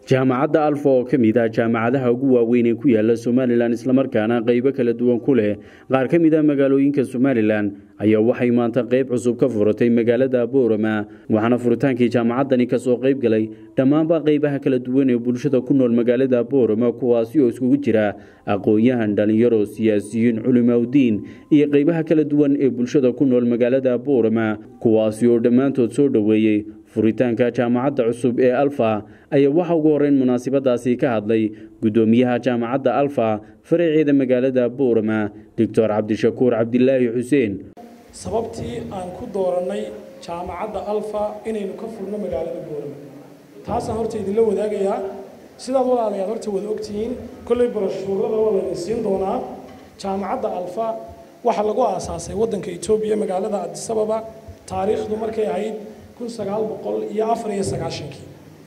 jaamacadda alfa oo ka mid ah jaamacadaha ugu waaweyn ee ku yaala somalilan islamarkaana qeybo kala duwan ku leh qaar ka mid ah magaalooyinka somalilan ayaa waxay maanta qeyb cusub ka furatay magaalada boorama waxaana furitaankii jaamacaddani kasoo qeyb galay dhammaanba qeybaha kala duwan ee bulshada ku nool magaalada boorama kuwaasi oo iskugu jira aqoon-yahan dhalinyaro siyaasiyiin culimaudiin iyo qeybaha kala duwan ee bulshada ku nool magaalada boorama kuwaasi oo dhammaantood soo dhoweeyey furitaanka jaamacadda cusub ee alfa ayaa waxa ugu horeyn munaasabadaasi ka hadlay guddoomiyaha jaamacadda alfa faraceeda magaalada boorama doctor cabdishakuur cabdilaahi xuseen sababtii aan ku doorannay jaamacadda alfa inaynu ka furno magaalada boorama taasaan horta idinla wadaagayaa sidaad walaalayaad horta wada ogtihiin kolley barashuurada waa laydin siin doonaa jaamacadda alfa waxaa lagu aasaasay waddanka etoobiya magaalada adisababa taariikhdu markay ahayd kun sagaal boqol iyo afar iyo sagaashankii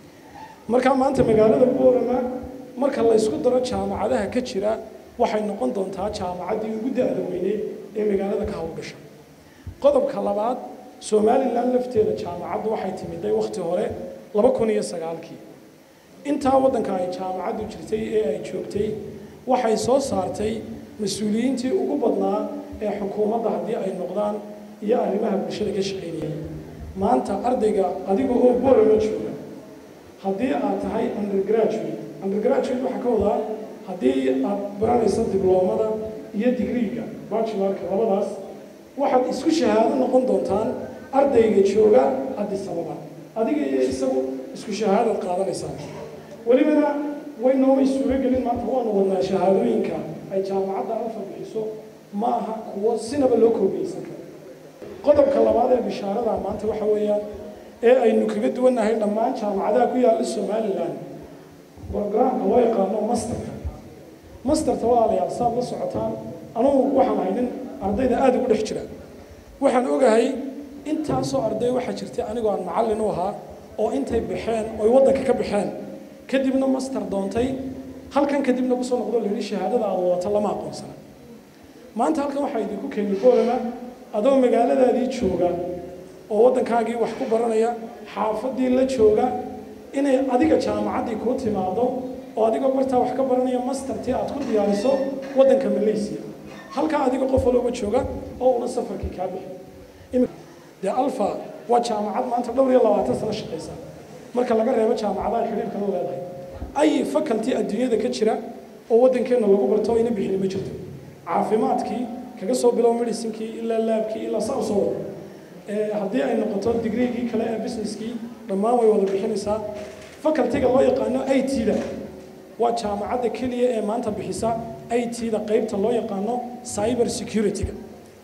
markaa maanta magaalada boorama marka la ysku daro jaamacadaha ka jira waxay noqon doontaa jaamacaddii ugu da-da weyneed ee magaalada ka howlgasha qodobka labaad somalilan lafteeda jaamacaddu waxay timiday wakhti hore laba kun iyo sagaalkii intaa waddanka ay jaamacaddu jirtay ee ay joogtay waxay soo saartay mas-uuliyiintii ugu badnaa ee xukuumadda haddii ay noqdaan iyo arrimaha bulshada ka shaqaynayay maanta ardayga adiga oo boorama jooga haddii aad tahay undergraduate undergraduate waxaa ka wadaa haddii aad baranayso dibloomada iyo digriiga bachelorka labadaas waxaad isku shahaado noqon doontaan ardayga jooga addis ababa adiga iyo isagu isku shahaadaad qaadanaysaan welibana way noomay suuro gelin maanta waanu wadnaa shahaadooyinka ay jaamacadda alfa bixiso ma aha kuwo sinaba loo koobiyeysan karo qodobka labaad ee bishaarada maanta waxa weeyaan ee aynu kaga duwannahay dhammaan jaamacadaha ku yaalla somalilan brogramka loo yaqaano masterka masterta walaalayaal saad la socotaan anugu waxaan ahay nin ardayda aada ugu dhex jira waxaan ogahay intaasoo arday waxaa jirtay anigoo aan macallin u ahaa oo intay baxeen oy waddanka ka baxeen kadibna master doontay halkan kadibna kusoo noqdo layidhi shahaadada aad wadata lama aqoonsana maanta halkan waxaa idinku keenay boolama adoo magaaladaadii jooga oo waddankaagii wax ku baranaya xaafaddii la jooga inay adiga jaamacaddii kuu timaado oo adigoo bartaa wax ka baranaya mastertii aad ku diyaariso waddanka malaysia halkaa adiga qof walooba jooga oo una safarkii kaa bixi dee alfa waa jaamacad maanta dhowr iyo labaatan sano shaqaysa marka laga reebo jaamacadaha xidhiirka la leedahay ay faculty adduunyada ka jira oo waddankeenna lagu barto ina bixini ma jirto caafimaadkii kaga soo bilow medicinkii ilaa laabkii ilaa saa usoo wada haddii ay noqoto digreegii kale ee businesskii dhammaan way wada bixinaysaa facultyga loo yaqaano i t-da waa jaamacadda keliya ee maanta bixisa i t-da qaybta loo yaqaano cyber security-ga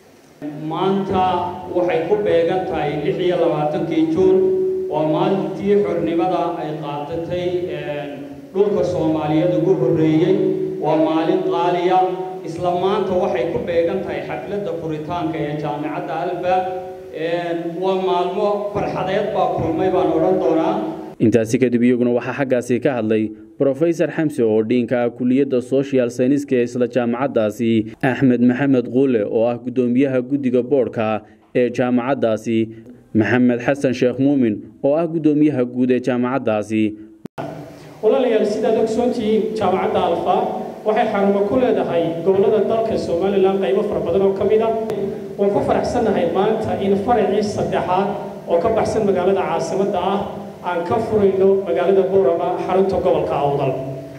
maanta waxay ku beegan tahay lix iyo labaatankii juun waa maalintii xornimada ay qaadatay dhulka soomaaliyeed ugu horreeyey waa maalin qaaliya isla maanta waxay ku beegan tahay xafladda furitaanka ee jaamacadda alfa waa maalmo farxadeed baa kulmay baan odhan doonaa intaasi kadib iyaguna waxaa xaggaasi ka hadlay brofesor xamse oo dhiinka ah kuliyadda social syniska ee isla jaamacaddaasi axmed maxamed quule oo ah guddoomiyaha guddiga boodhka ee jaamacaddaasi maxamed xasan sheekh muumin oo ah guddoomiyaha guud ee jaamacaddaasi walaalayaal sidaad ogsoontihiin jaamacadda alfa waxay xarumo ku leedahay gobollada dalka somalilan qaybo fara badan oo ka mid ah waan ku faraxsannahay maanta in faracii saddexaad oo ka baxsan magaalada caasimadda ah aan ka furayno magaalada boorama xarunta gobolka awdal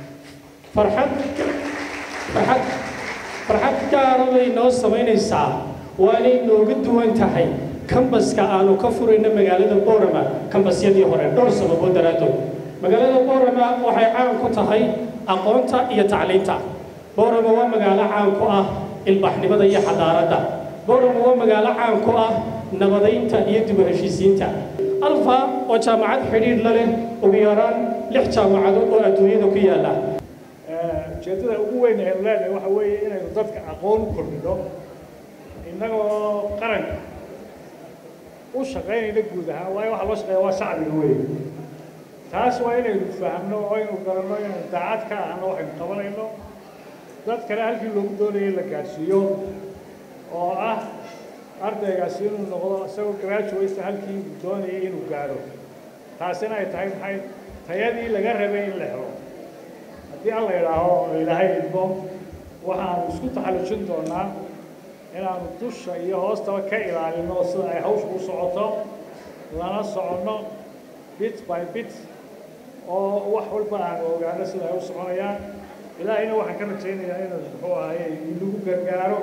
farxad farxad farxad gaara bay noo samaynaysaa waanay nooga duwan tahay kambaska aanu ka furayno magaalada boorama kambasyadii hore dhowr sababood daraaddood magaalada boorama waxay caan ku tahay aqoonta iyo tacliinta boorama waa magaalo caan ku ah ilbaxnimada iyo xadaaradda boorama waa magaalo caan ku ah nabadaynta iyo dib u heshiisiinta alfa waa jaamacad xidhiidh la leh ugu yaraan lix jaamacadood oo adduunyada ku yaalla ujeeddada ugu weyn aynu leenahay waxa weeye inaynu dadka aqoon u kordhino innagoo qaranka u shaqaynayna guud ahaan waayo waxa loo shaqeeya waa shacbiga weeye taas waa inaynu fahamno oo aynu garanno inaynu daacad ka ahno waxaynu qabanayno dad kale halkii loogu doonayay la gaadhsiiyo oo ah ardaygaasi inuu noqdo isagoo graduate halkii uu doonayay inuu gaadho taasina ay tahay maxay tayadii laga rabay in la helo haddii alla idhaaho oo ilaahay idmo waxaanu isku taxallujin doonaa inaanu dusha iyo hoostaba ka ilaalino sida ay hawsha u socoto lana soconno bit by bit oo wax walba aanu ogaano sida ay u soconayaan ilaahayna waxaan ka rajaynayaa inuu muxuu ahaye inagu gargaaro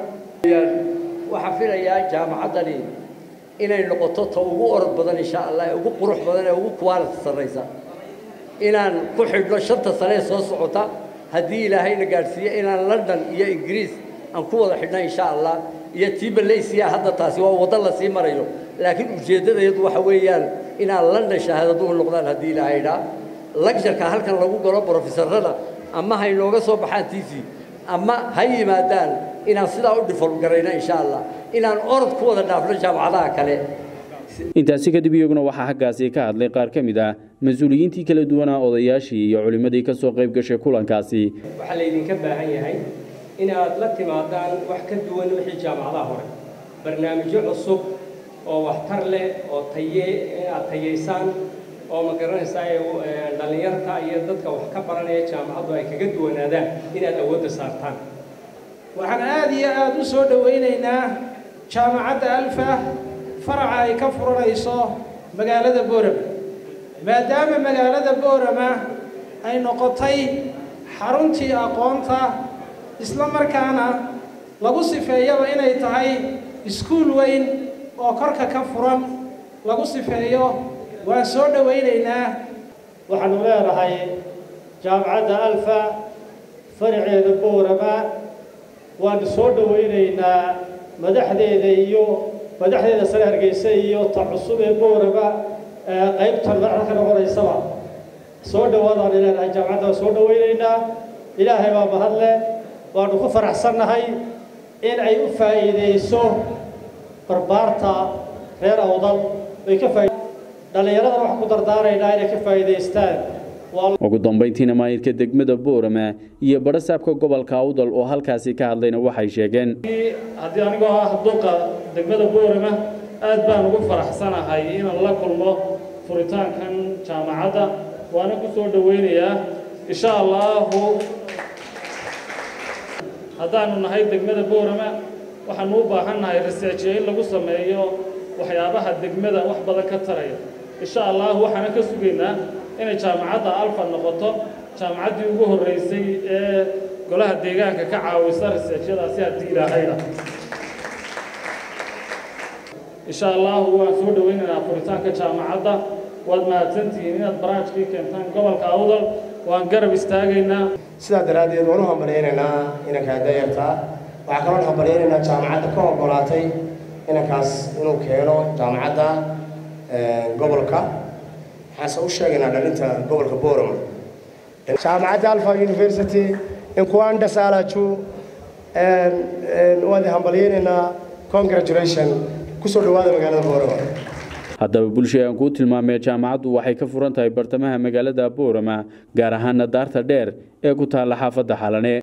waxaan filayaa jaamacaddani inay noqoto ta ugu orod badan insha allah ee ugu qurux badan ee ugu quality sarraysa inaan ku xidhno shanta sane ee soo socota haddii ilaahayna gaadhsiiyo inaan london iyo ingiriis aan ku wada xidhno insha allah iyo tii malaysiya hadda taasi waa waddo la sii marayo laakiin ujeeddadayadu waxa weeyaan inaan london shahaadaduhu noqdaan haddii ilaahay dhaa lagjarka halkan lagu galo brofesorada ama ha inooga soo baxaan t v ama ha yimaadaan inaan sidaa u dhifalgarayno insha allah inaan orod ku wada dhaafno jaamacadaha kale intaasi kadib iyaguna waxaa xaggaasi ka hadlay qaar ka mid ah mas-uuliyiintii kala duwanaa odayaashii iyo culimmadii ka soo qayb gashay kulankaasi waxaa laydinka baahan yahay inaad la timaadaan wax ka duwan wixii jaamacadaha hore barnaamijyo cusub oo waxtar leh oo taye inaad tayaysaan oo ma garanaysaa dhallinyarta iyo dadka wax ka baranaya jaamacaddu ay kaga duwanaadaan inaad awoodda saartaan waxaan aada iyo aada u soo dhowaynaynaa jaamacadda alfa faraca ay ka furanayso magaalada boorama maadaama magaalada boorama ay noqotay xaruntii aqoonta isla markaana lagu sifeeyaba inay tahay iskuul weyn oo korka ka furan lagu sifeeyo waan soo dhowaynaynaa waxaanu leenahay jaamacadda alfa faraceeda boorama waanu soo dhowaynaynaa madaxdeeda iyo madaxdeeda sare hargeysa iyo ta cusub ee boorama qaybtan madaxda ka noqonaysaba soo dhawaadaanu leenahay jaamacadda waan soo dhowaynaynaa ilaahay baa mahadle waanu ku faraxsannahay in ay u faa'iideyso barbaarta reer awdal ay ka faaid dhallinyaradana waxaan ku dardaaraynaa inay ka faa'iidaystaan ugu dambayntiina maayirka degmada boorama iyo badhasaabka gobolka awdal oo halkaasi ka hadlayna waxay sheegeen haddii anigoo ah duqa degmada boorama aad baan ugu faraxsanahay inaan la kulmo furitaankan jaamacadda waana ku soo dhowaynayaa insha allaahu haddaanu nahay degmada boorama waxaanu u baahan nahay researchiyo in lagu sameeyo waxyaabaha degmada wax badan ka taraya insha allahu waxaana ka sugaynaa inay jaamacadda alfa noqoto jaamacaddii ugu horreysay ee golaha deegaanka ka caawisa researchyadaasi haddii ilaahayda insha allahu waan soo dhowaynaynaa furitaanka jaamacadda waad mahadsantihiin inaad baraajkii keentaan gobolka awdal waan garab istaagaynaa sidaa daraaddeed waan u hambalyaynaynaa inankaa dayartaa waxaa kaloo hambalyaynaynaa jaamacadda ka oggolaatay inankaas inuu keeno jaamacadda gobolka waxaanse u sheegaynaa dhalinta gobolka boorama jaamacadda alfa university inkuanda saalaju waan hambalyaynaynaa congratulation kusoo dhawaada magaalada boorama haddaba bulshada aan kuu tilmaamee jaamacaddu waxay ka furan tahay bartamaha magaalada boorama gaar ahaana daarta dheer ee ku taalla xaafadda xalane